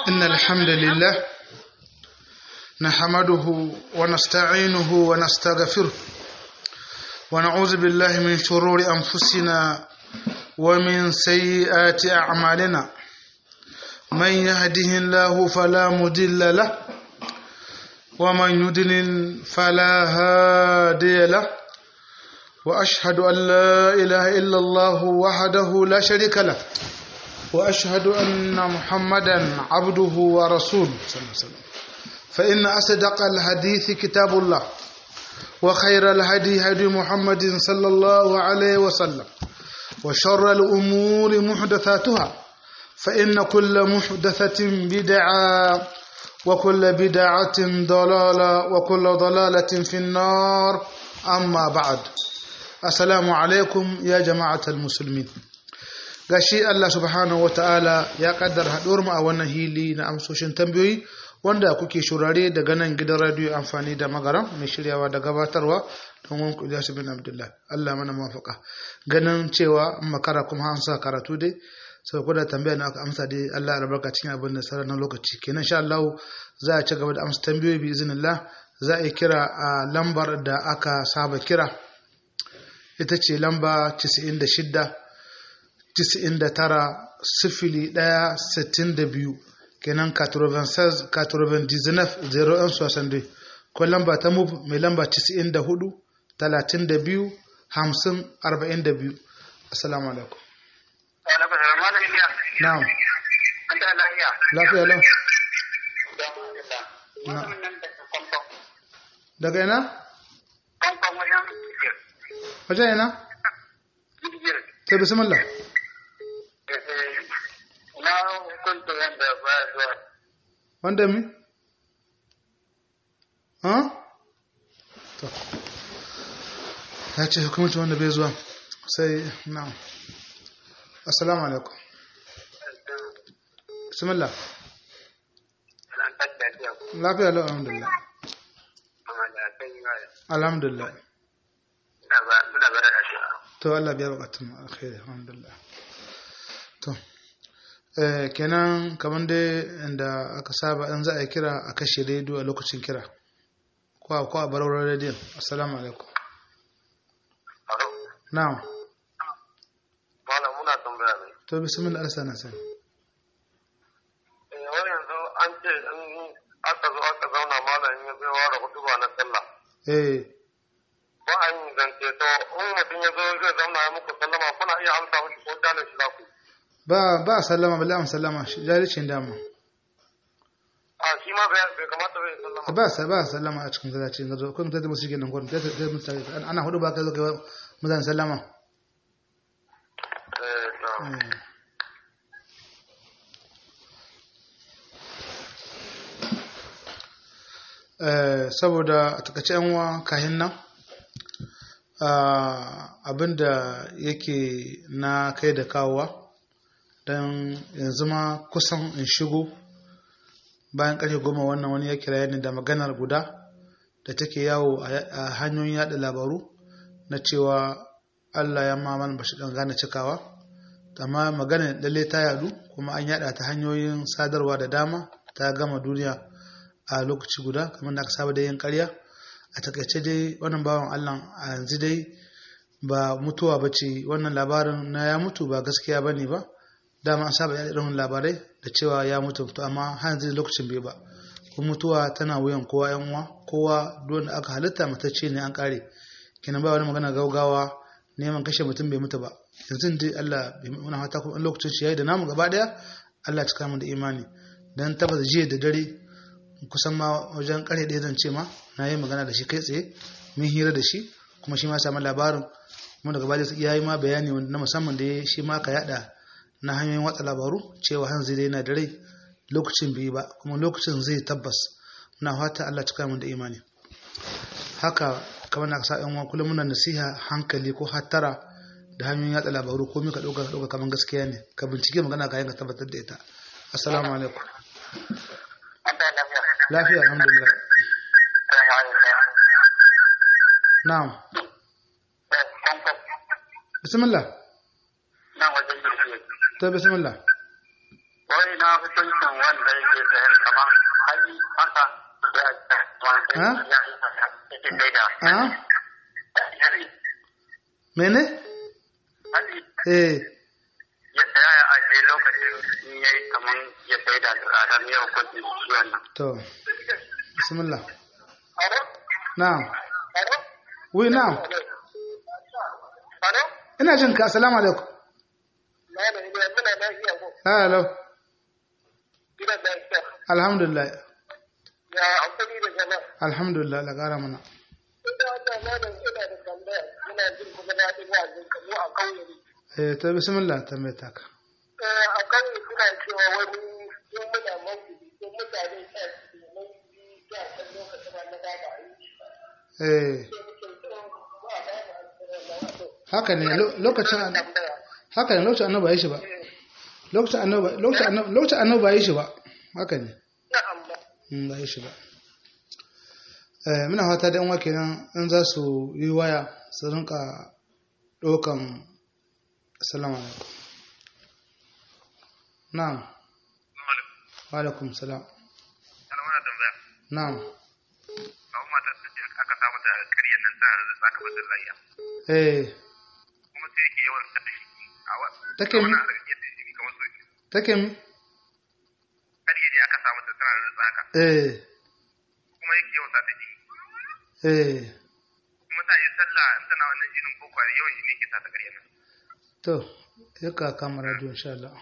إن الحمد لله نحمده ونستعينه ونستغفره ونعوذ بالله من شرور أنفسنا ومن سيئات أعمالنا من يهده الله فلا مضل له ومن يضلل فلا هادي له وأشهد أن لا إله إلا الله وحده لا شريك له وأشهد أن محمدا عبده ورسوله صلى الله عليه وسلم فإن أصدق الحديث كتاب الله وخير الهدي هدي محمد صلى الله عليه وسلم وشر الأمور محدثاتها فإن كل محدثة بدعة وكل بدعة ضلالة وكل ضلالة في النار أما بعد السلام عليكم يا جماعة المسلمين gashi Allah subhanahu wataala ya kaddara haɗuwar mu a wannan hili na amsoshin tambayoyi wanda kuke shurare daga nan gidan radio amfani da magaram mai shiryawa da gabatarwa don wanku Ilyasu bin Abdullah Allah mana mafaka ganin cewa makara kuma an sa karatu dai sau kuda tambaya na aka amsa dai Allah ya barka cikin abin da sauran lokaci kenan sha Allah za a ci gaba da amsa tambayoyi bi iznillah za a yi kira a lambar da aka saba kira ita ce lamba 96 99 sifili ɗaya sittin da biyu kenan 96 99 01 ko lamba ta move mai lamba 94 32 50 42 assalamu alaikum na'am lafiya lau daga ina? wajen ina? ta bismillah na hukunta wanda ba zuwa wanda mi? ha? to ya ce hukumci wanda bai zuwa sai na assalamu alaikum bismillah lafiya lau alhamdulillah alhamdulillah to Allah biya bukatun alkhairi alhamdulillah to kenan kamar dai inda aka saba in za a yi kira a kashe rediyo a lokacin kira ko a ko a baraurar rediyon assalamu alaikum na'am malam muna tambaya ne to bismillah alsa na sani eh wani yanzu an ce in aka zo aka zauna malam ya zai ware hutuba na sallah eh ba a yin zance to in mutum ya zo zai zauna ya muku sallama kuna iya amsa mishi ko dalin shi za ku ba ba sallama balle am sallama shi jalicin dama a shi ma bai bai kamata bai sallama ba sa ba sallama a cikin zalaci ga zo kun tada musu kenan gurin tada tada musu ana hudu ba kai zo kai muzan sallama eh na eh Eh, saboda a takaice yan uwa kahin nan ah, abinda yake na kai da kawowa don yanzu ma kusan in shigo bayan karfe goma wannan wani ya kira ni da maganar guda da take yawo a a hanyoyin yada labaru na cewa Allah ya ma mana bashi dan gane cikawa amma magana lalle ta yadu kuma an yada ta hanyoyin sadarwa da dama ta gama duniya a lokaci guda kamar da aka saba da yin karya a takaice dai wannan bawan Allah a yanzu dai ba mutuwa ba ce wannan labarin na ya mutu ba gaskiya ba ne ba dama an saba yaɗa irin labarai da cewa ya mutu to amma har yanzu lokacin bai ba kuma mutuwa tana wuyan kowa yan uwa kowa don da aka halitta matacce ne an kare kenan ba wani magana gaugawa neman kashe mutum bai mutu ba yanzu dai Allah bai muna fata kuma in lokacin shi yayi da namu gaba daya Allah cika mu da imani dan tabbata jiya da dare kusan ma wajen kare ɗaya zan ce ma na yi magana da shi kai tsaye mun hira da shi kuma shi ma samu labarin kuma daga baya ya yi ma bayani na musamman da ya shi ma ka yada na hanyoyin watsa labaru cewa hanzu dai yana da rai lokacin bai ba kuma lokacin zai tabbas muna fata Allah cika mu da imani haka kamar na sa yan kullum muna nasiha hankali ko hattara da hanyoyin yatsa labaru ko ka ɗauka ɗauka kamar gaskiya ne ka bincike magana ka yanka tabbatar da ita assalamu alaikum lafiya alhamdulillah na'am bismillah to bismillah wai na hukuncin wanda yake sayan kamar hali haka ya Ha? yake sai da a mene hali eh ya saya ya ajiye lokacin in yayi kamar ya sai da tsada ne hukuncin shi wannan. to bismillah Alo? na'am Alo? wi na'am Alo? ina jin ka assalamu alaikum Na da iya muna lafiya ko hello gidan lafiya. alhamdulillah Ya amfani da jama'a. alhamdulillah la gara mana Ina wannan malam ina da tambaya ina jin kuma na ji wa'azin ka mu a kauye ne. eh to bismillah tambaye ta ka Eh, a kauye suna cewa wani in muna mawuyi ko mutane sa su ke mawuyi ta kan lokacin da na ba a yi. eh Sai muke so ba a ba mu asirin na wato. haka ne lo- lokacin Tambaya. haka ne lokacin annabi ba yi shi ba lokacin annabi lokacin annabi lokacin annabi ba yi shi ba haka ne Na'am ba. Mm, ba yi shi ba eh muna fata da yan wake nan in za su yi waya su rinka ɗaukan assalamu alaikum na'am wa alaikum salam Ana mana tambaya. na'am Kawo matar da ce aka sa mata ƙaryar nan ta zaka bata layya. eh Kuma sai yake yawan sa shi. A wa. take mi Wannan yadda shi kamar so. take mi Ƙarya ne aka sa mata tana da haka. eh Kuma yake yawan sa ta jini. eh Kuma ta yi sallah in tana wannan jinin ko kwari yawan shi ne ke sa ta ƙarya nan. to ya ka kama radio insha Allah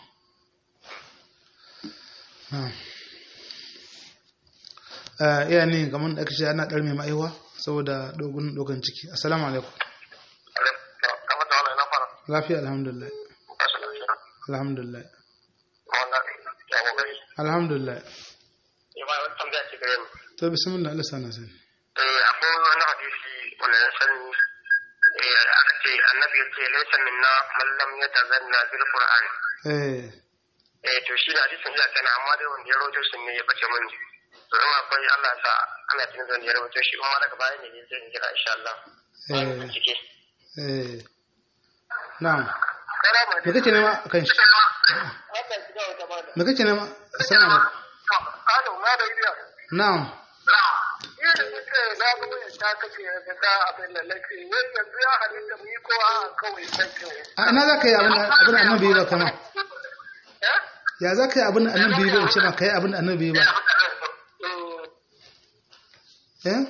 na'am eh iya ne kamar da ake ce ana ɗarme ma'aiwa saboda dogon dogon ciki assalamu alaikum Kamar da wannan na fara. lafiya alhamdulillah Kasu lafiya. alhamdulillah Wannan ya kokari. alhamdulillah Ya ba wani tambaya ce gare mu. to bismillah Allah sana sani Eh akwai wani hadisi wanda na sani eh aka ce annabi ya ce laysa minna man lam yatazanna bil qur'an. eh eh to shi da hadisin ya kana amma dai wanda ya rawaito shi ne ya bace mani to in akwai Allah sa ana cikin wanda ya rawaito shi kuma daga baya ne ne zai jira insha Allah eh bincike eh na'am salamu me kake nema kan shi Allah ya ga wata bada me kake nema assalamu alaikum Alo, ma da idiya. na'am Ni da nake na ga wani ta kake da ta abin da nake wai yanzu ya halitta mu yi ko a kawai sake. a ina za ka yi abin da- abin da annabi yi ba kama Eh? ya za ka yi abin da annabi yi ba in ce ma ka yi abin da annabi yi ba eh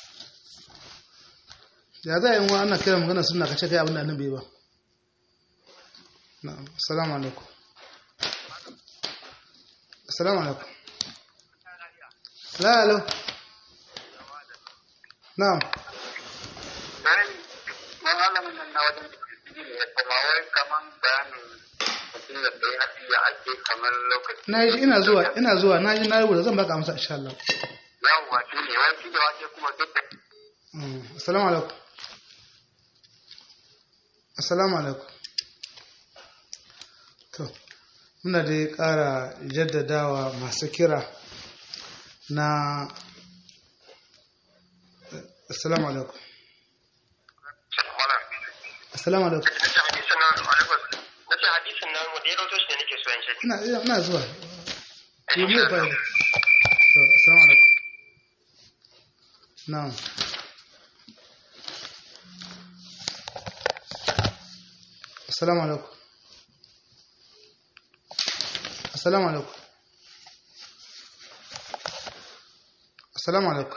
ya za a yi wa ana kira magana suna ka ce ka yi abin da annabi yi ba na'am assalamu alaikum assalamu alaikum la alo na'am malamin nan na wajen ne kuma wai kaman bayanin mutum da bai haɗi ya ake kamar lokaci na yi ina zuwa ina zuwa na ji na rubuta zan baka amsa insha Allah yawwa shi ne wai shi da wake kuma duk da Mm, assalamu alaikum assalamu alaikum to muna dai ƙara jaddadawa masu kira na assalamu alaikum assalamu alaikum na ce hadisin nan mu da ya rauto shi ne nake so in shi ina ina ina zuwa yi mu ba to assalamu alaikum na'am assalamu alaikum assalamu alaikum assalamu alaikum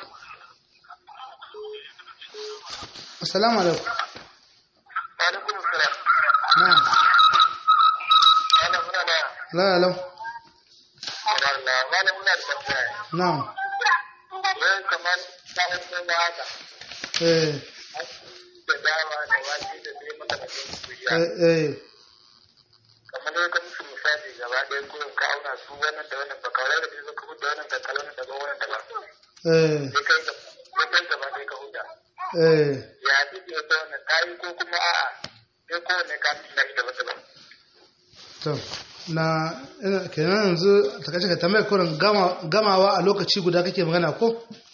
assalamu alaikum alaikum salam na'am ana muna da la la Allah malam muna da tambaya na'am wai kamar sa'an sai na haka eh da dama da wake da dai maka da su ya eh eh kamar dai ka musu misali gaba ɗaya ko ka auna su wannan da wannan ba kawai da zai ka huda wannan da kalan da wannan da ba eh sai kai ga sai gaba ɗaya ka huda eh ya ji da ta wannan kayi ko kuma a'a sai kowanne ka tuna shi daban daban to na ina kenan yanzu ta kace ka tambayar kurin gama gamawa a lokaci guda kake magana ko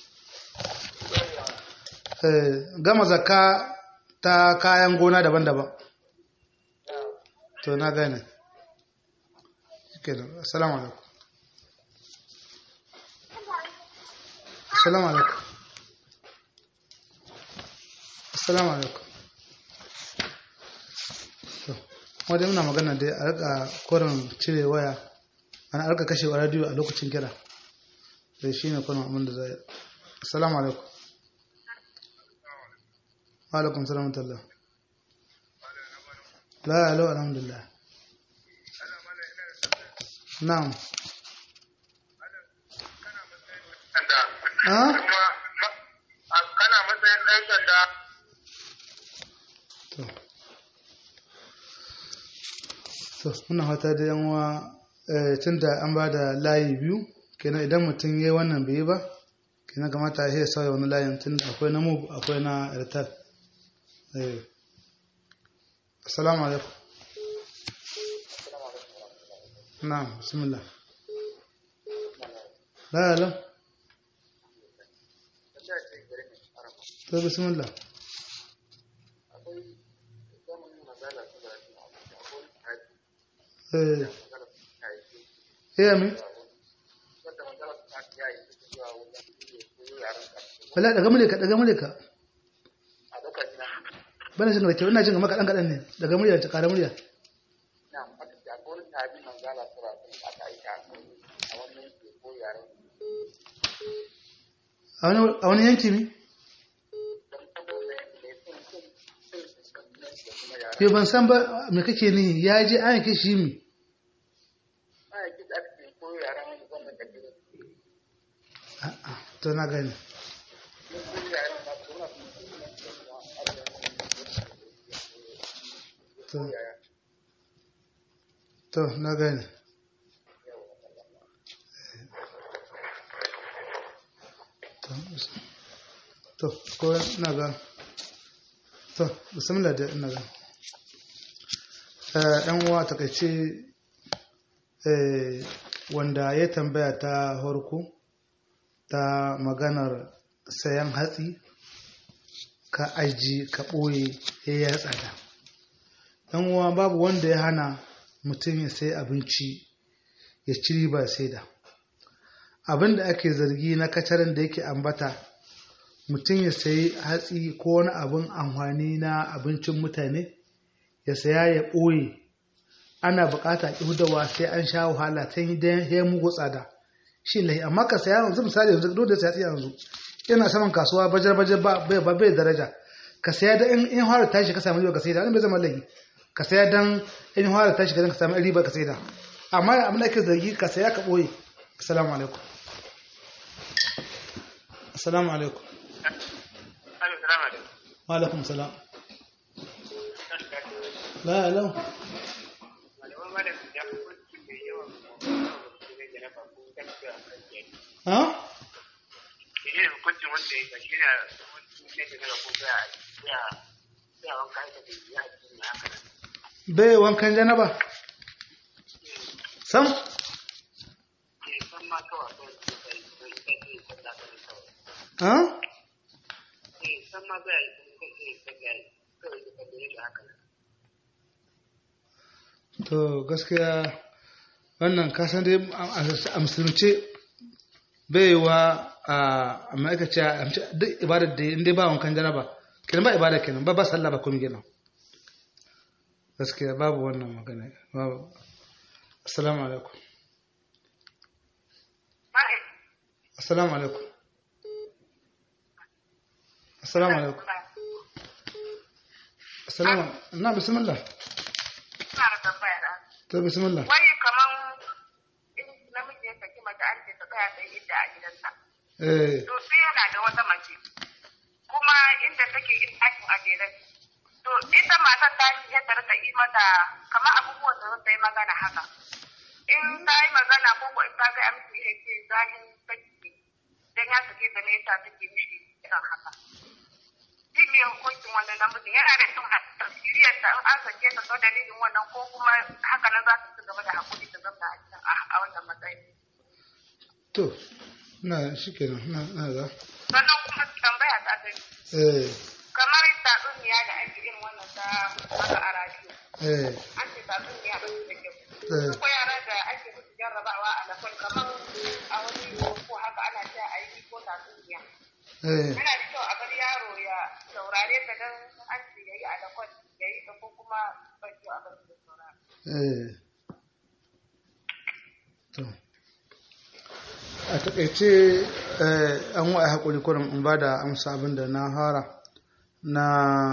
eh gama zakka ta kayan gona daban-daban to na gane shikenan assalamu alaikum assalamu alaikum assalamu alaikum to wadda muna magana dai a rika koren cire waya ana rika kashe wa radio a lokacin kira da shi ne kwanan abin da zai assalamu alaikum wa alaikum salam tallah la alo alhamdulillah na'am ha kana matsayin ɗan sanda to to muna fata da yan uwa tun da an ba da layi biyu kenan idan mutum ya yi wannan bai yi ba kenan kamata ya sauya wani layin tun da akwai na mu akwai na airtel eh assalamu alaikum na'am bismillah la la to bismillah eh eh mi wala daga mulka daga mulka bana jin da kyau ina jin maka dan kadan ne daga murya ta kara murya a wani a wani yanki mi ke ban san ba me kake ni ya je an yake shi mi a'a to na gani to to na gani to ko na ga to bismillah da ina ga ɗan uwa takaice wanda ya tambaya ta harko ta maganar sayan hatsi ka aji ka ɓoye ya ya tsada ɗan uwa babu wanda ya hana mutum ya sai abinci ya ci riba sai da abin da ake zargi na kacarin da yake ambata mutum ya sayi hatsi ko wani abin amfani na abincin mutane ya saya ya ɓoye ana bukata ƙihudawa sai an sha wahala ta yi dan ya mugu tsada shi lahi amma ka saya yanzu misali yanzu dole sai yanzu yana saman kasuwa bajar bajar ba bai ba bai daraja ka saya da in in fara tashi ka samu riba ka sai da wannan bai zama lahi ka saya dan in fara tashi ka ka samu riba ka sai da amma abin da ake zargi ka saya ka ɓoye assalamu alaikum assalamu alaikum wa alaikum salam la la ha bai wankan janaba sam ha to gaskiya wannan kasan dai a musulunce baiwa a ma'aikaci a duk ibadar da inda ba wankan janaba kenan ba ibada kenan ba ba sallah ba kuma kenan gaskiya babu wannan magana babu assalamu alaikum assalamu alaikum assalamu alaikum assalamu na bismillah to bismillah wai kaman in namiji ya saki mace an ce ta tsaya ta yi idda a gidansa eh to sai yana da wata mace kuma inda take in ɗakin a jere to ita matar ta shi yadda rika yi mata kamar abubuwan da ta yi magana haka in ta yi magana ko ko in ta ga amsi ya ce zahin saki dan ya sake ta ne yasa take mishi irin haka shi ne hukuncin wannan namijin yana da cin tafsiriyar ta in an sake ta sau dalilin wannan ko kuma haka nan za ta ci gaba da hakuri ta zama a cikin a wannan matsayin. to na shikenan na na ga Sannan kuma tambaya ta ta eh kamar tatsuniya da ake irin wannan ta haka a radiyo. eh An ce tatsuniya ba su da kyau. eh Ko yara da ake lakwal kamar a wani ko haka ana cewa a yi ko tatsuniya eh yana da kyau a bar yaro ya saurare ta don an ce ya yi a lakwal ya yi ta ko kuma bai kyau a bar shi da saurare eh to a takaice eh, an wa haƙuri kurin in ba da amsa abin da na fara na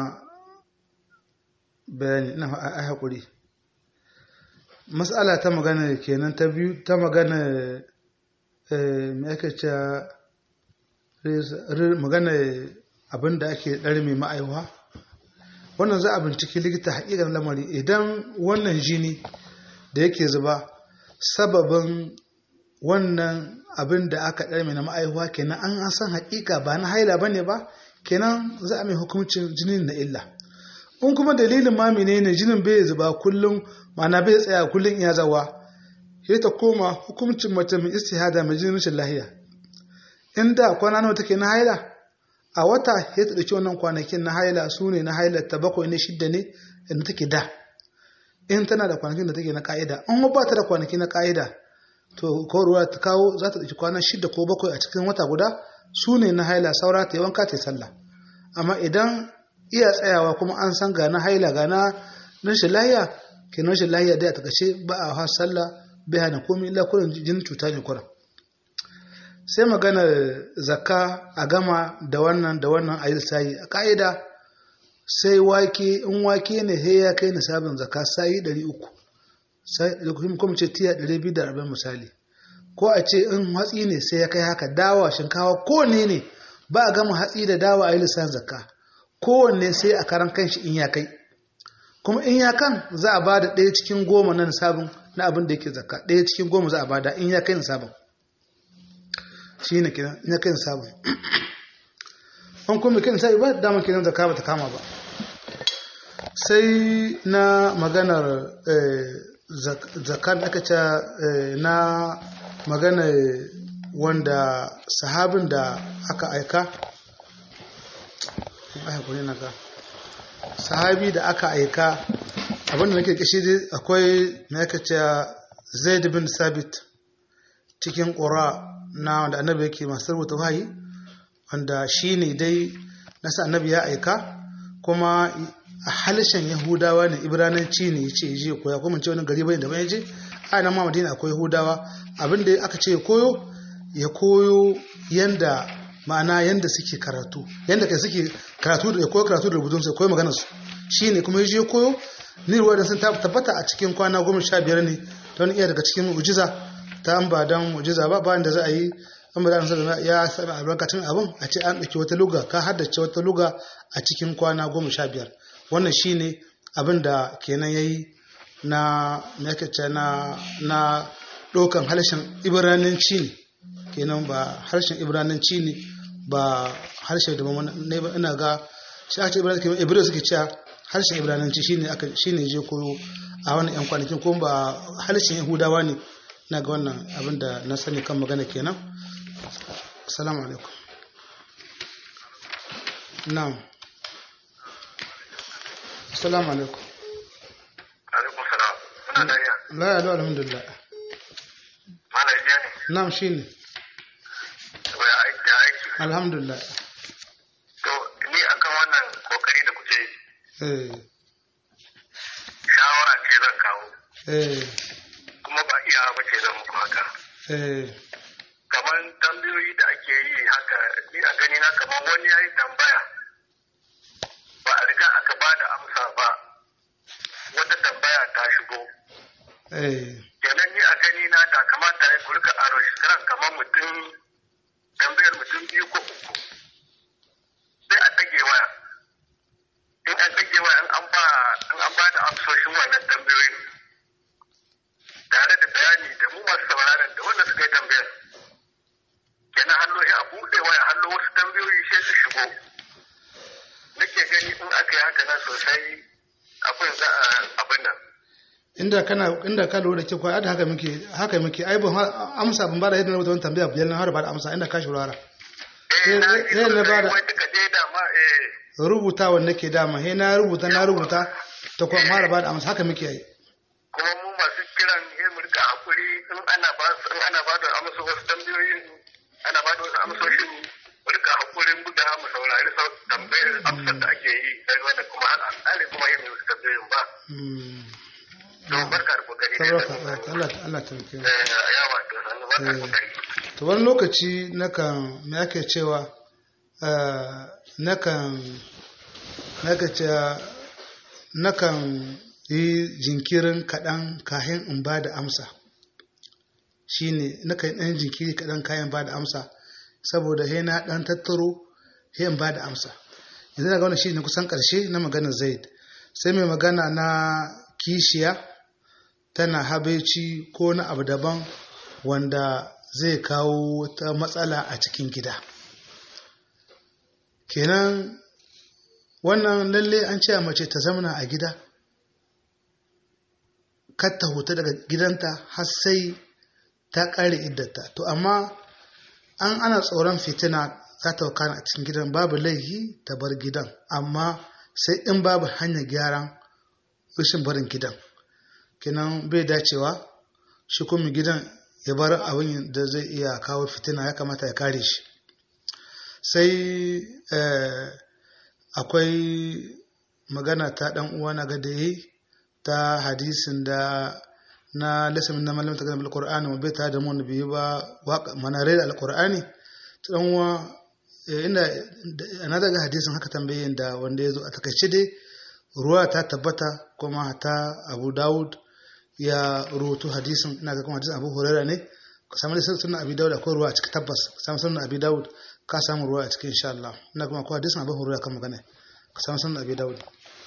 bayani na a haƙuri matsala ta magana kenan ta biyu ta magana eh, me ake cewa res- re- magana abin da ake ɗari mai ma'aiwa wannan za a binciki likita haƙiƙar lamari idan wannan jini da yake zuba sababin wannan abin da aka ɗarme na ma'aihuwa kenan an an san haƙiƙa ba na haila ba ne ba kenan za a mai hukuncin jinin na illa in kuma dalilin ma menene jinin bai zuba kullum ma'ana bai tsaya kullum iya zawa sai ta koma hukuncin mace mai istihada mai jinin rashin lahiya in da kwana nawa take na haila a wata sai ta ɗauki wannan kwanakin na haila su ne na haila ta bakwai ne shidda ne inda take da in tana da kwanakin da take na ka'ida in ba ta da kwanaki na ka'ida to ko ruwa ta kawo za ta ɗauki kwana shida ko bakwai a cikin wata guda su ne na haila saura ta yi wanka ta yi sallah amma idan iya tsayawa kuma an san ga na haila ga na rashin lahiya ke rashin lahiya dai a takashe ba a ha sallah bai hana komai illa kurin jinin cuta ne kurin sai maganar zakka a gama da wannan da wannan a yi sayi a ka'ida sai wake in wake ne sai ya kai nisabin zakka sayi 300 sai kuma ce tiya 240 misali ko a ce in hatsi ne sai ya kai haka dawa shinkawa kowanne ne ba a gama hatsi da dawa a yi lissan zakka kowanne sai a karan kanshi in ya kai kuma in ya kan za a ba da ɗaya cikin goma na nisabin na abin da yake zakka ɗaya cikin goma za a ba da in ya kai nisabin shi ne kiran in ya kai nisabin an kuma kai nisabi ba damar kiran zakka ba ta kama ba sai na maganar zakar da aka ce na magana wanda sahabin da aka aika sahabi da aka aika abinda nake kishi dai akwai na aka ce zaid bin sabit cikin ƙura na wanda annabi yake masu rubuta wahayi wanda shi ne dai nasa annabi ya aika kuma a halishin yahudawa ne ibrananci ne ya ce je koya kuma ce wani gari bai da bai je a nan ma madina akwai yahudawa abin da aka ce ya koyo ya koyo yanda ma'ana yanda suke karatu yanda kai suke karatu da ya koyo karatu da rubutun sai koyo maganar su shine kuma ya je koyo ni ruwa da sun tabbata a cikin kwana goma sha biyar ne don iya daga cikin mu'jiza ta an ba dan mu'jiza ba bayan da za a yi an ba da ya sami albarkacin abin a ce an ɗauki wata luga ka haddace wata luga a cikin kwana goma sha biyar wannan shine abin da kenan ya yi na mekace na na ɗaukan harshen ibrananci ne kenan ba harshen ibrananci ne ba harshen da ne ba ina ga shi ake ibrananci kenan ibrahim suke cewa harshen ibrananci shine aka shine je koyo a wannan yan kwanakin kuma ba harshen yahudawa ne na ga wannan abin da na sani kan magana kenan assalamu alaikum na'am assalamu alaikum alaikum salam kuna da iya la ya lo alhamdulillah mana iya ne na'am shine to ya aiki ya aiki alhamdulillah to ni akan wannan kokari da kuke yi eh shawara ce zan kawo eh kuma ba iya ba ce zan muku haka eh kamar tambayoyi da ake yi haka ni a gani na kamar wani ya yi tambaya ba a riga aka ba da amsa ba wata tambaya ta shigo eh kenan ni a gani na da kamata ya ku rika aro shirin kamar mutum tambayar mutum biyu ko uku sai a ɗage waya in an ɗage waya in an ba in an ba da amsoshin wannan tambayoyin tare da bayani da mu masu sauraron da wanda suka yi tambayar kenan hallo ya buɗe waya hallo wasu tambayoyi sai su shigo nake gani in aka yi haka nan sosai abin za a abin nan inda kana inda ka lura da ke kwa da haka muke haka muke ai ban har- amsa ban bada yadda na rubuta wani tambaya biyar na har ba da amsa inda ka shurara eh na Eh, ji eh, na sosai bada- wai duka dai dama eh rubuta wanda ke dama he na rubuta na rubuta ta kuma mara ba da amsa haka muke yi kuma mu masu kiran ne mu rika hakuri in ana ba su in ana ba ba da amsa wasu tambayoyin ana ba da wasu amsoshin mu rika hakurin buga mu saurari sau tambayar amsar da ake yi sai wanda kuma an tsare kuma yin wasu tambayoyin ba Mm. to barka da kokari dai Tabaraka da Allah Allah ta rike mu. eh yawa to sannu barka da kokari to wani lokaci nakan me ake cewa eh, nakan naka cewa nakan yi jinkirin kaɗan kahin in ba da amsa shine nakan ɗan jinkiri kaɗan kayan ba da amsa saboda he na ɗan tattaro he in ba da amsa yanzu daga wannan shi ne kusan ƙarshe na maganar zaid sai mai magana na kishiya tana habaici ko na abu daban wanda zai kawo ta matsala a cikin gida kenan wannan lalle an ce mace ta zamana a gida kar ta huta daga gidanta har sai ta ƙare iddata to amma an ana tsoron fitina za ta wakana a cikin gidan babu laifi ta bar gidan amma sai in babu hanyar gyaran rashin barin gidan kenan bai dacewa shi kuma gidan ya bar abin da zai iya kawo fitina ya kamata ya kare shi sai akwai magana ta dan uwa na gada yi ta hadisin da na lasamin na malamin tagana alqur'ani mu bai ta da mu nabi ba manare da alqur'ani ta dan uwa inda na daga hadisin haka tambayin da wanda ya zo a takaice dai ruwa ta tabbata kuma ta abu dawud ya rubutu hadisin ina ga kuma hadisin abu huraira ne ka samu da sunan abi dawud akwai ruwa a cikin tabbas ka samu sunan abi dawud ka samu ruwa a cikin insha Allah ina kuma akwai hadisin abu huraira kan magana ka samu sunan abi dawud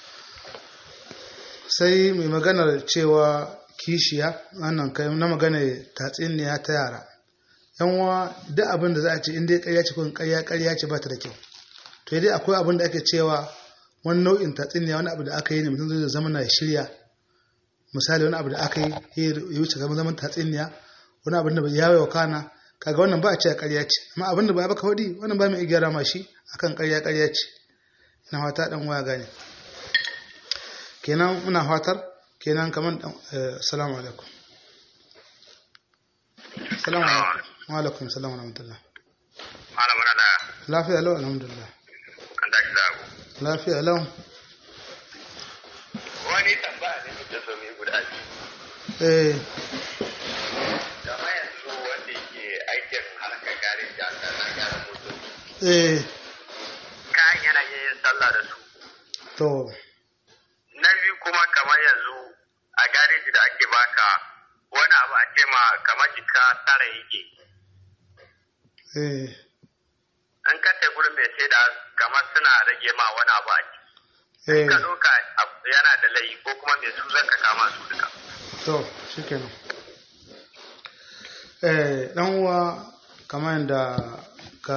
sai mai maganar cewa kishiya wannan kai na magana tatsiniya ta yara yanwa duk abin da za a ce in dai ƙarya ce ko ƙarya ƙarya ce ba ta da kyau to dai akwai abin da ake cewa wani nau'in tatsiniya wani abu da aka yi ne mutum zai zama na shirya misali wani abu da aka yi ya wuce zama zaman tatsiniya wani abin da bai yawo wa kana kaga wannan ba a ce ƙarya ce amma abin da ba baka faɗi wannan ba mai gyara ma shi akan ƙarya ƙarya ce ina fata dan waya gane kenan muna fatar kenan kaman dan assalamu alaikum assalamu alaikum wa alaikum assalam wa rahmatullah malamin da lafiya lau alhamdulillah kan tashi da abu lafiya lau wani tambaya ne da so mai guda biyu eh kamar yanzu wanda yake aikin harkar garin da ta na gyara motoci eh kayan yana iya yin sallah da su to na biyu kuma kamar yanzu a gareji da ake baka wani abu a ce ma kamar jika tara yake eh in ka tai gurin mai sai da kamar suna rage ma wani abu a ciki eh ka ɗauka abu yana da layi ko kuma mai su zaka kama su duka to shikenan eh dan uwa kamar yadda ka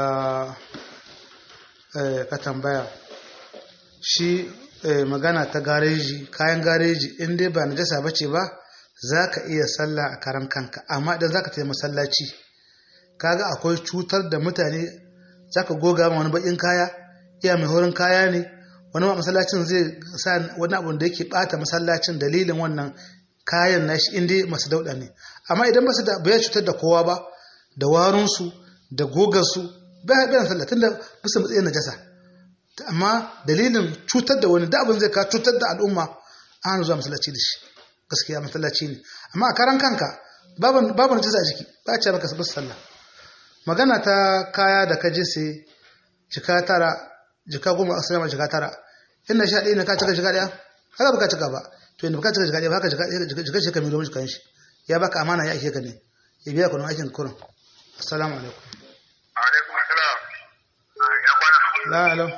eh ka tambaya shi eh, magana ta gareji kayan gareji in dai ba najasa bace ba za ka iya sallah a karan kanka amma idan za ka tafi masallaci kaga akwai cutar da mutane za ka goga ma wani bakin kaya iya mai horin kaya ne wani ma masallacin zai sa wani abu da yake bata masallacin dalilin wannan kayan nashi in dai masu dauda ne amma idan basu da bai cutar da kowa ba da warunsu da gogarsu bai bai sallah tunda bisa matsayin najasa amma dalilin cutar da wani da abin zai ka cutar da al'umma an zuwa masallaci da shi gaskiya masallaci ne amma a karan kanka babu babu najasa a jiki ba a ce maka sabis sallah magana ta kaya da ka je sai jika tara jika goma a sinama jika tara inda sha ɗaya ne ka cika jika ɗaya haka ba ka cika ba to inda ba ka cika jika ɗaya ba ka jika jika shi ka mai domin jikan shi ya baka amana ya ake ka ne ya biya kuɗin aikin kurin assalamu alaikum alaikum assalam ya kwana la alam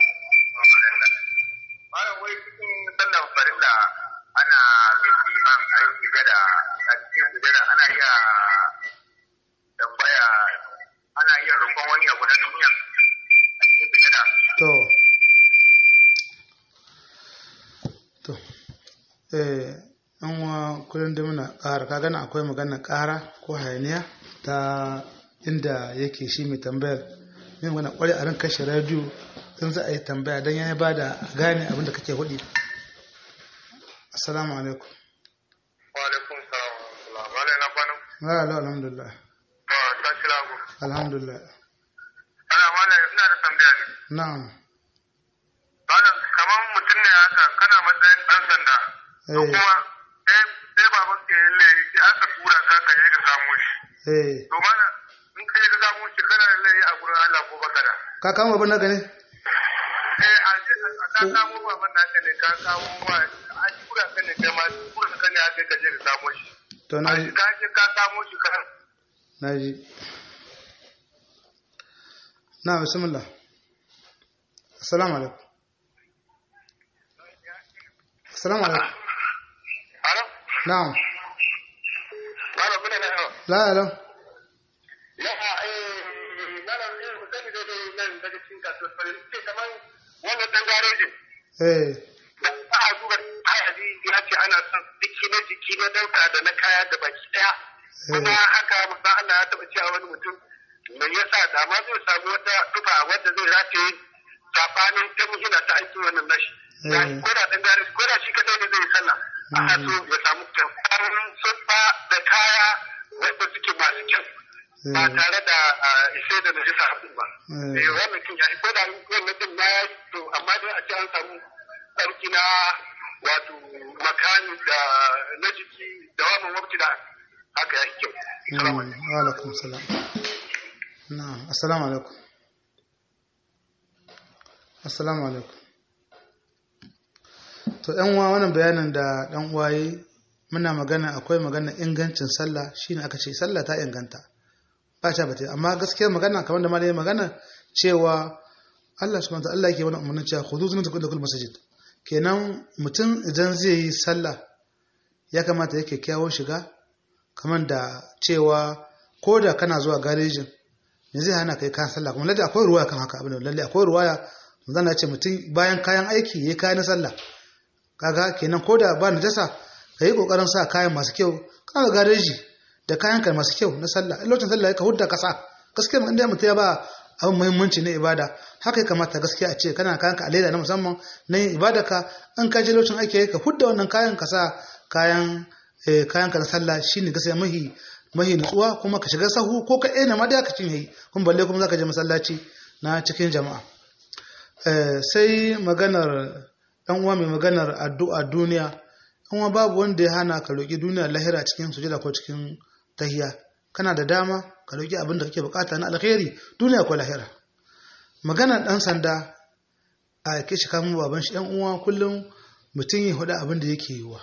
Malam wai cikin sallan farilla ana bin imam a yi sujada a cikin sujada ana iya tambaya ana iya roƙon wani abu na duniya a cikin sujada. to to eh an wa kullum da muna ƙara ka gana akwai magana ƙara ko hayaniya ta inda yake shi mai tambayar mai magana ƙware a ran kashe radiyo in za a yi tambaya don ya ba da gane abin da kake hudi assalamu alaikum Wa alaikum salam wa rahmatullah. Malam na kwana. wa alaikum alhamdulillah Ba lagu. alhamdulillah Ana mana ina da tambaya ne. na'am Malam kamar mutum ne haka kana matsayin ɗan sanda. To eh kuma sai sai baban ka yi laifi sai aka tura ka ka je ka samo shi. eh To malam in ka je ka samo shi kana da laifi a gurin Allah ko baka da. ka kama babban naka ne Eh a je a ka samo baban naka ne ka kawo wa a tura ka ne kai ma tura ka ne haka ka je ka samo shi. to A na shi ka je ka samo shi ka na ji na bismillah assalamu alaikum assalamu alaikum Alo? na'am Malam kuna na yawa. la la Yawa eh malam eh ku sani da dai nan daga cikin kasuwar farin ce kamar wannan dan garejin eh da ba a duba ayadi ya ce ana son jiki na jiki na dauka da na kaya da baki daya kuma haka musa Allah ya taba cewa wani mutum mai yasa da ma zai samu wata duba wadda zai rataye sabanin ta muhina ta aiki wannan nashi Da Mm. ko da dan gari ko da shi kadai ne zai yi sallah ana so ya samu kyakkyawar sunfa da kaya wadda suke masu kyau ba eh tare da ah, ishe da najisa abin ba eh eh wannan kin ya ko da wannan din ma ya to amma dai a ce an samu tsarki na wato makani da na jiki da wannan wabti da haka ya kyau salamu alaikum wa alaikum salam na'am assalamu alaikum assalamu alaikum to yan uwa wannan bayanin da dan uwaye muna magana akwai magana ingancin sallah shine aka ce sallah ta inganta ba ta bata amma gaskiyar magana kamar da malai magana cewa Allah subhanahu wa ta'ala Allah yake wani umarnin cewa khudu zinatakum inda kulli masjid kenan mutum idan zai yi sallah ya kamata yake kyawun shiga kamar da cewa ko da kana zuwa garejin me zai hana kai kayan sallah kuma lalle akwai ruwaya kan haka abin da lalle akwai ruwaya zan na ce mutum bayan kayan aiki yayi kayan sallah kaga kenan ko da ba najasa ka yi kokarin sa kayan masu kyau kaga gareji da kayan ka masu kyau na sallah in lokacin sallah ka hudda ka sa gaskiya inda mutum ya ba abin muhimmanci na ibada haka ya kamata gaskiya a ce kana kayan ka a leda na musamman na yin ibada ka in ka je lokacin aiki ka hudda wannan kayan ka sa kayan eh, kayan ka na sallah shine gaskiya mahi mahi nutsuwa kuma ka shiga sahu ko ka ena ma da ka cin yi kuma balle kuma zaka je masallaci na cikin jama'a Eh, sai maganar dan uwa mai maganar addu'a duniya kuma babu wanda ya hana ka roki duniya lahira cikin sujada ko cikin tahiya kana da dama ka roki abin da kake bukata na alkhairi duniya ko lahira maganar dan sanda a yake shi kamun baban shi yan uwa kullum mutum ya hudu abin da yake yiwa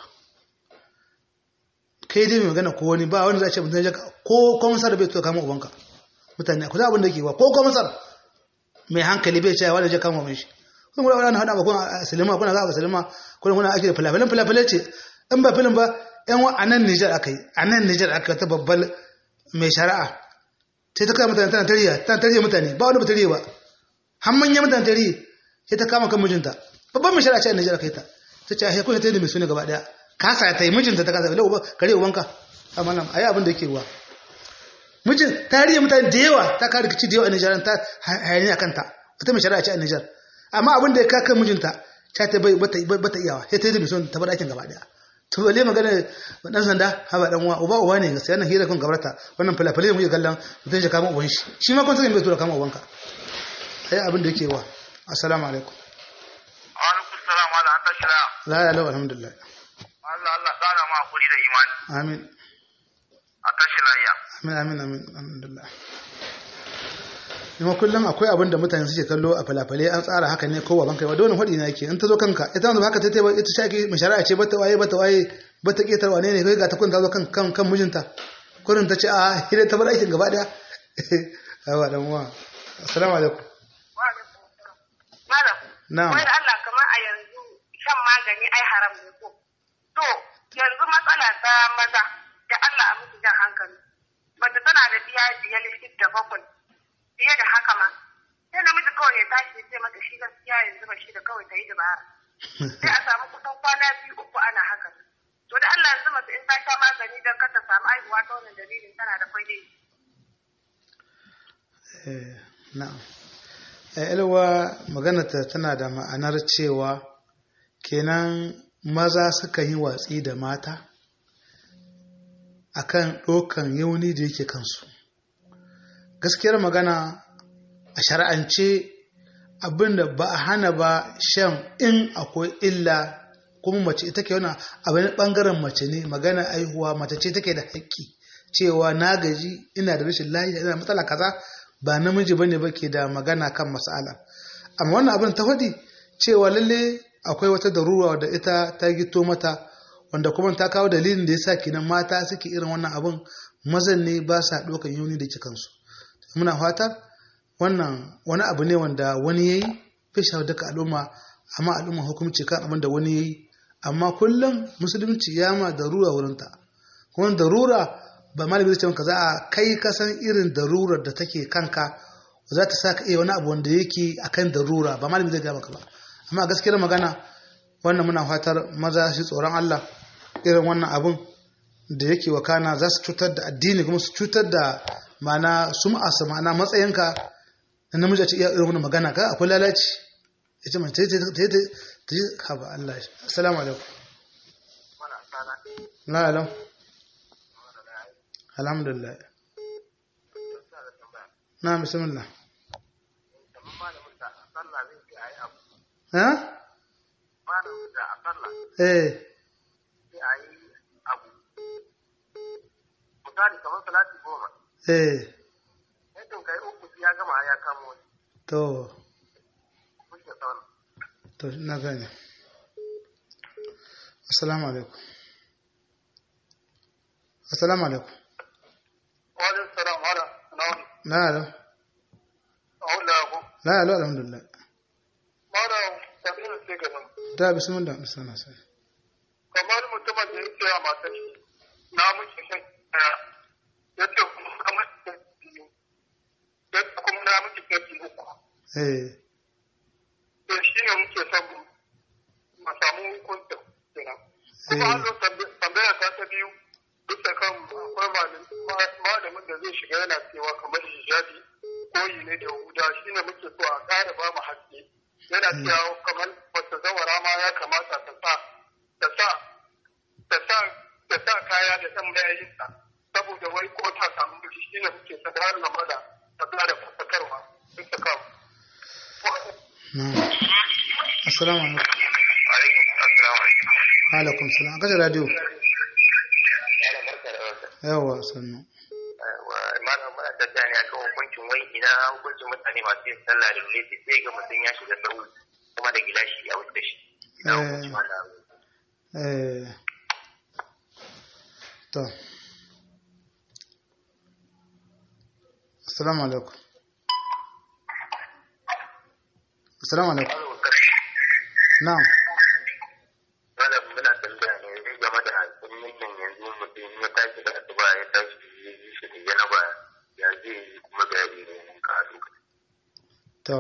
kai dai mai magana ko wani ba wani za a ce mutum ya ko komisar bai to kama ubanka mutane ku za abin da yake yiwa ko komisar mai hankali bai cewa wanda je kama mai shi kun gura wani hada ba kun a silima kuna za a silima kuna kuna ake da filafilan filafilai ce in ba filin ba yan wa a nan Nijar aka yi a nan Nijar aka yi ta babbal mai shari'a sai ta kama mutane tana tariya tana tariya mutane ba wani ba tariya ba har manyan mutane tariya sai ta kama kan mijinta babban mai shari'a ce a Nijar aka yi ta ta ce a hekuna ta yi da mai suna gaba daya kasa ta yi mijinta ta kasa lau kare ubanka amma nan a yi abin da yake ruwa mijin tarihi mutane da yawa ta kare rikici da yawa a Nijar ta hayani a kanta wata mai shari'a ce a Nijar amma abin da ya kaka mijinta ta ta bai bata bata iyawa sai ta yi da mai ta bar aikin gaba daya to balle magana dan sanda haba dan uwa uba uba ne gaskiya nan hira kun gabarta wannan falafalai mu kallon mutum ya kama uban shi shi ma kun sai bai tura kama ubanka sai abin da yake wa assalamu alaikum alaikum salam ala an tashi la la ya lau alhamdulillah Allah Allah tsara ma hakuri da imani amin a tashi layya amin amin amin alhamdulillah kuma kullum akwai abin da mutane suke kallo a falafale an tsara haka ne kowa banka ba dole hadi na yake in ta zo kanka ita wanda haka ta taiba ita shaki mai shari'a ce bata waye bata waye bata ketar wane ne kai ga ta kun ta zo kan kan kan mijinta kurin ta ce a hire ta bar aikin gaba daya awa dan uwa assalamu alaikum Malam, na'am wai da Allah kamar a yanzu shan magani ai haram ne ko. To, yanzu matsala ta maza da Allah a musu jan hankali. Mace tana da biya biyar da bakwai fiye da haka ma. Sai namiji kawai ya tashi ya ce mata shi gaskiya yanzu ba shi da kawai ta yi dabara. Sai a samu kusan kwana biyu uku ana haka. To da Allah yanzu mace in ta sha magani don kar ta samu aihuwa ta wannan dalilin tana da kwai dai. Eh, na'am Eh, ilwa maganata tana da ma'anar cewa kenan maza suka yi watsi da mata akan ɗaukan yauni da yake kansu gaskiyar magana a shar'ance abinda ba a hana ba shan in akwai illa kuma mace ita ke wani abin bangaren mace ne magana aihuwa mace ce take da haƙƙi cewa na gaji ina da rashin lafiya ina matsala kaza ba namiji bane ba ke da magana kan mas'ala amma wannan abin ta faɗi cewa lalle akwai wata darura da ita ta gito mata wanda kuma ta kawo dalilin da yasa kenan mata suke irin wannan abin mazan ne ba sa ɗaukan yuni da kansu muna fatar wannan wani abu ne wanda wani yayi fisha duka al'umma amma al'umma hukunci kan abin da wani yayi amma kullum musulunci ya ma darura wurinta kuma darura ba malami zai ce maka za a kai ka san irin darurar da take kanka za ta sa ka iya wani abu wanda yake akan darura ba malami zai gaya maka ba amma gaskiyar magana wannan muna fatar maza shi tsoron Allah irin wannan abun da yake wakana za su cutar da addini kuma su cutar da mana sum'a su ma'ana matsayinka da namiji a ce iya irin wannan magana ka akwai lalaci ya ce mace ta ta ta ji ka ba Allah shi assalamu alaikum la alam alhamdulillah na bismillah ha eh misali kamar salati goma eh yadda kai uku ya gama ya kamo wani to kuke tsawon to na gane assalamu alaikum assalamu alaikum wani salam wala na wani la alam a wula ku la alam alhamdulillah mara sabirin sai ga nan da bismillah bismillah sai kamar mutumin da ya ce a matar shi na miki shan ɗaya ya ce kuma na miki shan biyu ya ce kuma na miki shan uku eh to shi ne muke son mu samu hukuncin kenan kuma an zo tambaya ta ta biyu bisa kan akwai malamin malamin da zai shiga yana cewa kamar hijabi koyi ne da huda shi ne muke so a ƙara ba mu haske yana cewa kamar wata zawara ma ya kamata ta sa ta sa ta sa ta sa kaya da ɗan mayayinsa saboda wai ko ta samu miji shi ne muke sa har na mada ta ƙara fasakarwa bisa kan na assalamu alaikum alaikum assalamu alaikum alaikum salam a kashe radio yana barka da wata yawa sannu malam muna tafiya ne akan hukuncin wai ina hukuncin mutane masu yin sallah da luleti sai ga mutum ya shiga sahu kuma da gilashi a wuce shi ina hukuncin wannan abu eh to assalamu alaikum assalamu alaikum na'am malam muna tambaya ne zai game da sunnin nan yanzu mutum ya tashi da asuba ya tashi ya yi shi da janaba ya zai yi kuma da yari ne mun ka lokaci to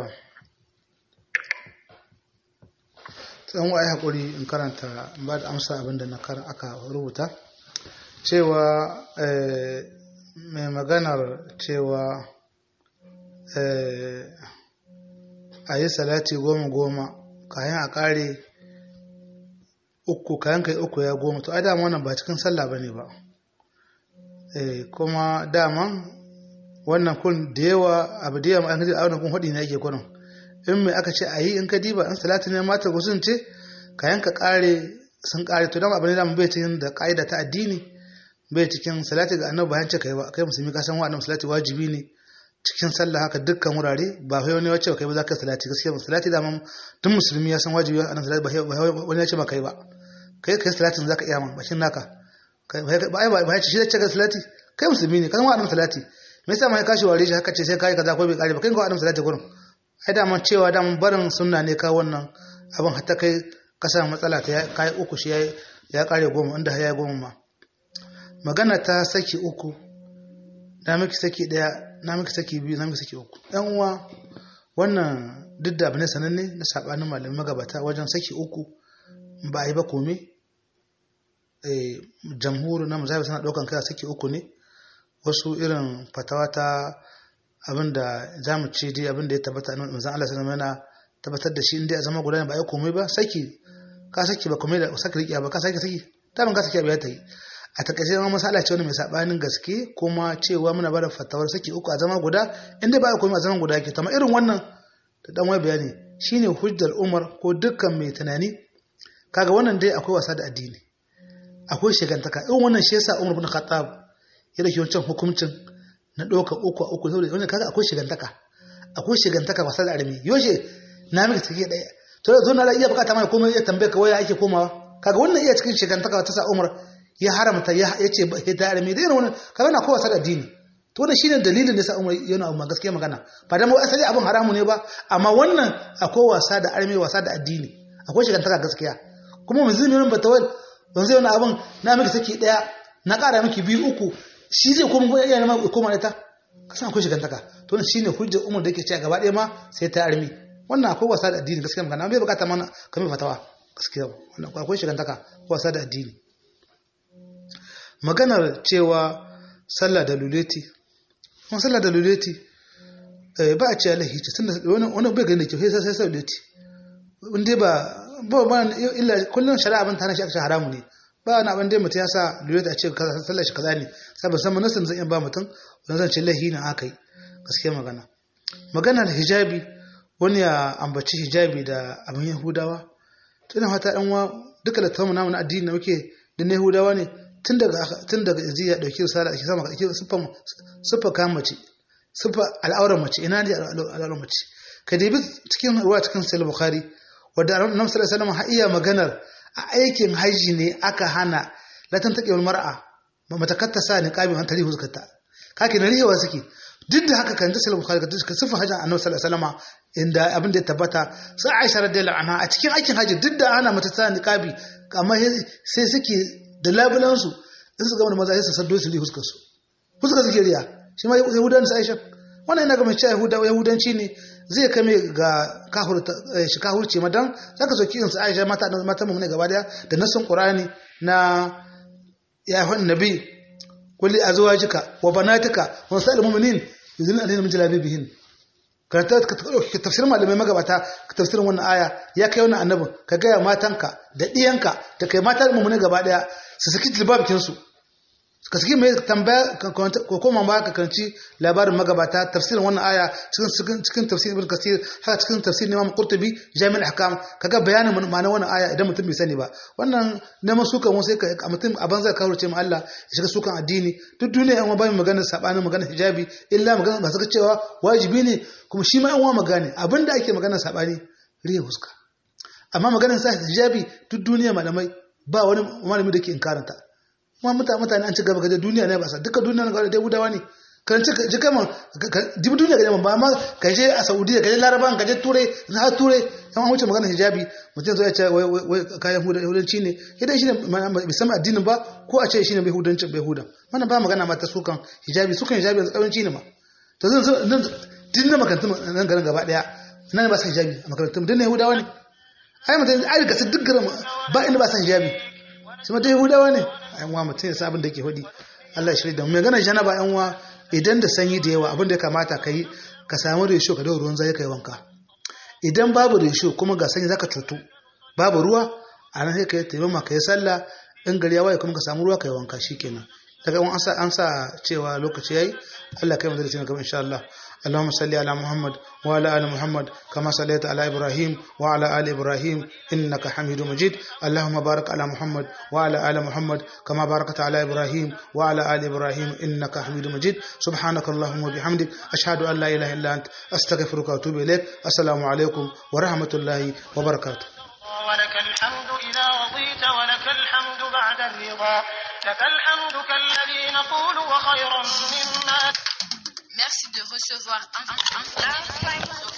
tsan wa haƙuri in karanta in ba da amsa abin da na kar aka rubuta cewa eh, mai maganar cewa eh, a yi salati goma goma kayan a ƙare uku kayan kai uku ya goma to ai dama wannan ba cikin sallah ba ne ba eh, kuma dama wannan kun da yawa abu da yawa an kaji a wannan kun hudi ne ake kurin in mai aka ce a yi in ka diba in salati ne mata gusun ce kayan ka kare sun kare to dan abu ne da bai cikin da kaida ta addini bai cikin salati ga annabi bayan ce kai ba kai musulmi ka san wannan salati wajibi ne cikin sallah haka dukkan wurare ba wai wani wace kai ba za ka salati gaskiya ba salati da man duk musulmi ya san wajibi a nan salati ba wani ya ce ba kai ba kai kai salatin zaka iya man bakin naka kai ba ai ba ya ce shi da ce ka salati kai musulmi ne ka san wannan salati me yasa mai kashi ware shi haka ce sai kai kaza ko bai kare ba kai ga wannan salati gurin ai da man cewa da man barin sunna ne ka wannan abin hatta kai ka samu matsala ta kai uku shi ya kare goma inda ya goma ma magana ta saki uku na miki saki daya na miki saki biyu na miki saki uku yan uwa wannan duk da bane sananne na sabanin malamin magabata wajen saki uku ba a yi ba kome eh jamhuri na mazhabi suna daukan kai saki uku ne wasu irin fatawa ta abinda zamu ce dai abinda ya tabbata nan manzon Allah sallallahu alaihi wasallam yana tabbatar da shi inda ya zama guda ba a yi komai ba saki ka saki ba komai da saki riƙiya ba ka saki saki ta ban ka saki abu ya ta yi a takaice ma masala ce wani mai sabanin gaske kuma cewa muna bada fatawar saki uku a zama guda inda ba komai a zaman guda ke tama irin wannan da dan wai bayani shine hujjar Umar ko dukkan mai tunani kaga wannan dai akwai wasa da addini akwai shigantaka irin wannan shi yasa Umar bin Khattab ya dauki wancan hukuncin na ɗaukar uku a uku saboda wannan kaga akwai shigantaka akwai shigantaka wasa da armi yoshe na miki take daya to zo na iya bukata mai komai ya tambaye ka waya ake komawa kaga wannan iya cikin shigantaka ta sa Umar ya haramta ya ce ya ta armi da irin wannan kaga na kowa da addini to wannan shine dalilin da sa Umar yana amma gaskiya magana ba dan asali abin haramu ne ba amma wannan akwai wasa da armi wasa da addini akwai shigantaka gaskiya kuma mun zimi nan batawal don zai wani abin na miki saki daya na kara miki biyu uku shi zai koma ko iya ma koma ita ka san akwai shigantaka to wannan shine hujjar umar da yake cewa gaba ɗaya ma sai ta armi wannan akwai wasa da addini gaskiya magana bai bukata mana kamar fatawa gaskiya wannan akwai shigantaka wasa da addini maganar cewa sallah da luleti kuma sallah da luleti ba a ce alaihi ce tunda wani wani bai gani da kyau sai sai sai luleti wanda ba ba ba illa kullun shari'a ban tana shi aka haramu ne ba wani abin da mutum ya sa lura da a ce sallar shi kaza ne saboda san manasin zan iya ba mutum wani zan ce lahi na aka yi gaskiya magana magana da hijabi wani ya ambaci hijabi da abin yahudawa to ina fata ɗan wa duka da tamu namu na addini da muke da na yahudawa ne tun daga tun daga yanzu ya dauki risala ake sama ake siffa siffa kan mace siffa al'aurar mace ina ne al'aurar mace ka dibi cikin ruwa cikin sahih bukhari wadda annabi sallallahu alaihi wasallam har iya maganar a aikin haji ne aka hana latan taƙewar mar'a ba mata katta sa ni ƙabi an tarihi huskarta kake na rihewa suke duk da haka kan ta sallallahu alaihi wasallam ka sifa hajjin annabi sallallahu alaihi wasallam inda abin da ya tabbata sai Aisha radiyallahu anha a cikin aikin haji duk da ana mata sa ni ƙabi amma sai suke da labulan su in su ga wani maza sai su saddo su li huskar su huskar suke riya shi ma yahudan su Aisha wannan ina ga mai cewa yahudanci ne zai kame ga shi kahurci madan za ka soki insu aisha mata mata mu ne gaba daya da nasin qur'ani na ya hon nabi kulli azwajika wa banatika wa sa'il mu'minin yuzilna alayna min jalabibihin karanta ka tafsirin malamai magabata ka tafsirin wannan aya ya kai wannan annabin ka gaya matanka da diyanka da kai mata mu ne gaba daya su saki jilbabikin su ka saki mai tambaya ko koma ba ka kanci labarin magabata tafsirin wannan aya cikin cikin tafsirin ibn kasir haka cikin tafsirin imam qurtubi jami'ul ahkam kaga bayanin ma'anar wannan aya idan mutum bai sani ba wannan neman sukan wasu sai ka mutum a banza ka hurce mu Allah ya shiga sukan addini duk duniya yan ba mu magana sabanin magana hijabi illa magana ba saka cewa wajibi ne kuma shi ma yan uwa magana abinda ake magana sabani riya huska amma maganar sa hijabi duk duniya malamai ba wani malami da ke inkaranta kuma mutane mutane an ci gaba gaje duniya ne ba sa duka duniya ga da gudawa ne kan ci ji kama dibi duniya gaje ba amma ka je a Saudiya ka je Laraban ka je Turai na har Turai yan an wuce magana hijabi mutum zai ce wai wai kayan hudanci ne idan shi ne bai san addinin ba ko a ce shi ne bai hudanci bai hudan wannan ba magana ma ta sukan hijabi sukan hijabi yanzu kawanci ne ma to zan zan din na makarantun nan garin gaba daya nan ba sa hijabi a makarantun din na Yahudawa ne ai mutum ai ga duk garin ba inda ba sa hijabi su mata Yahudawa ne yan uwa mutum ya sabon da ke hudi Allah ya shirya da mai gana janaba yan uwa idan da sanyi da yawa abin da ya kamata ka yi ka samu resho ka dawo ruwan zai kai wanka idan babu resho kuma ga sanyi zaka cutu babu ruwa a nan sai ka yi taimama ka yi sallah in gari ya waye kuma ka samu ruwa ka yi wanka shikenan daga an sa an sa cewa lokaci yayi Allah kai mu da gaba insha Allah اللهم صل على محمد وعلى ال محمد كما صليت على ابراهيم وعلى ال ابراهيم انك حميد مجيد اللهم بارك على محمد وعلى ال محمد كما باركت على ابراهيم وعلى ال ابراهيم انك حميد مجيد سبحانك اللهم وبحمدك اشهد ان لا اله الا انت استغفرك واتوب اليك السلام عليكم ورحمه الله وبركاته ولك الحمد إذا رضيت ولك الحمد بعد الرضا لك الحمد كالذي نقول وخيرا مما Merci de recevoir un, un, un,